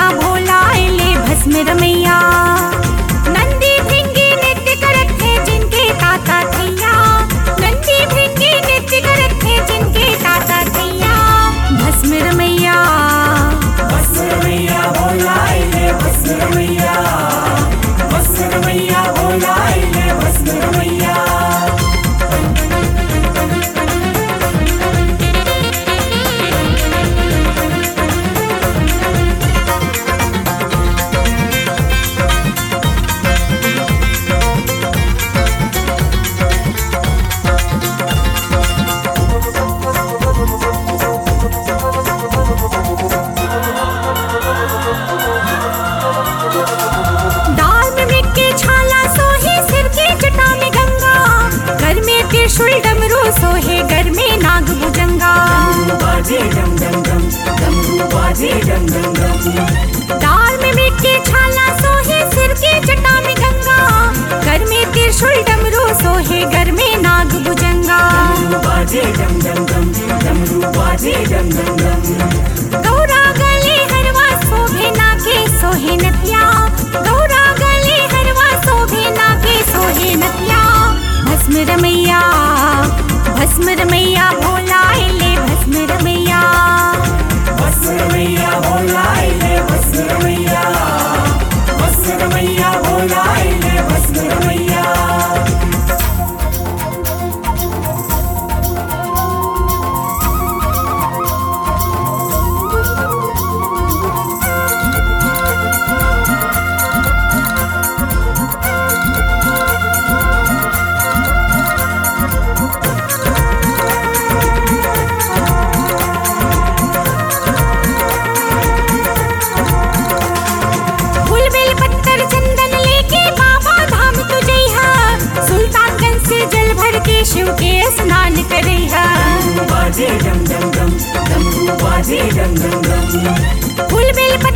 मैया भोला ले भस्म रमैया नंदी भृंगी नृत्य करत थे जिनके ताता थैया नंदी भृंगी नृत्य करत थे जिनके ताता थैया भस्म रमैया भस्मरमैया भोलाइले भस्मरमैया भस्मरमैया भोलाइले भस्मरमैया दाल में मिट के छाला सोहे सिर के जटा में गंगा घर में त्रिशूल डमरू सोहे घर में नाग भुजंगा डमरू बाजे डम डम डम डमरू बाजे डम डम डम दाल में मिट के छाला सोहे सिर के जटा में गंगा घर में त्रिशूल डमरू सोहे घर में नाग भुजंगा डमरू बाजे डम डम डम डमरू बाजे डम डम डम गौरा गले हरवा शोभे नाके सोहे नतिया गौरा गले हरवा शोभे नाके सोहे नतिया भस्म रमैया भस्म रमैया भोला ले भस्म रमैया भस्मरमैया भोलाइले भस्मरमैया भस्मरमैया भोलाइले भस्मरमैया फूल बेल पत्तर चंदन लेके बाबा धाम तू जइहा सुल्तानगंज से जल भर के शिव के स्नान करैहा डमरू बाजे डम डम डम डमरू बाजे डम डम डम फूल बेल